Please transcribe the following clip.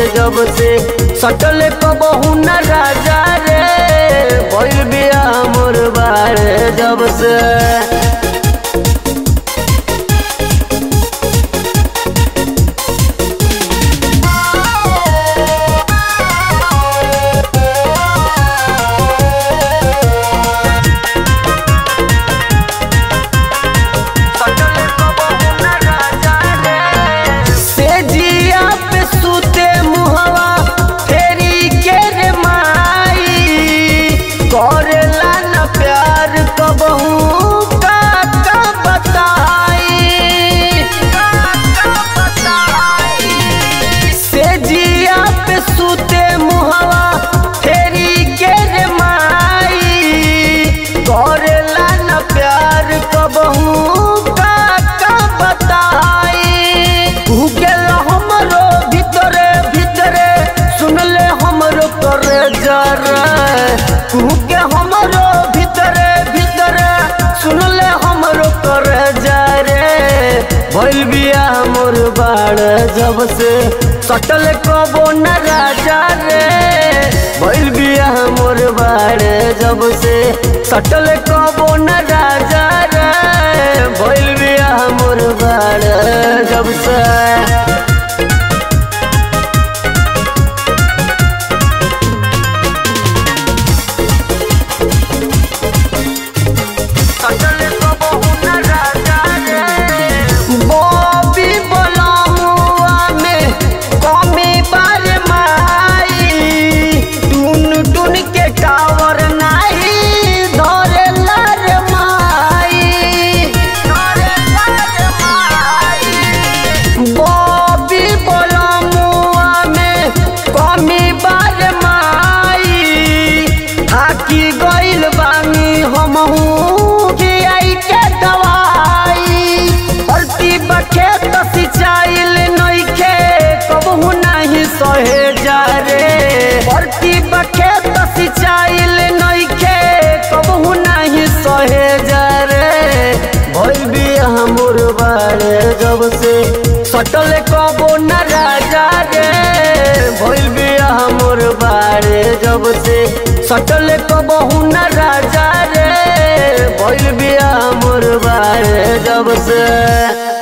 जब से सटल कबहू न राजा रे भइल बिया मोर बारे जब से से जिया पे सुते मुहवा फेरी के रे माई करेला न प्यार कबहू का का बताई से जिया पे सुते मुहवा फेरी के रे माई करेला न प्यार कबहू का का बताई तू गेल हमरो भीतरे भीतरे सुनले हमरो करे जरा तू के हमरो भीतरे भीतरे सुनले हमरो करे जरे भइल बिया मोर बाड़ जब से सटल कबो न राजा रे भइल बिया मोर बाड़ जब से सटल कबो न राजा रे भइल बिया मोर बाड़ जब से बॉबी बलमुआ में कमी बार माई टून टून के टावर नाही धरे लर माई बॉबी बलमुआ में कमी बार माई थाकी गइल बानी हमहू के आई के दवाई परती बखेत सिंचाइल नइखे कबहू नाही सहे जा रे परती बखेत सिंचाइल नइखे कबहू नाही सहे जा रे भइल बिया मोर बारे जब से सटल कबो न राजा रे भइल बिया मोर बारे जब से सटल कबहू न राजा रे भइल बिया मोर बारे जब से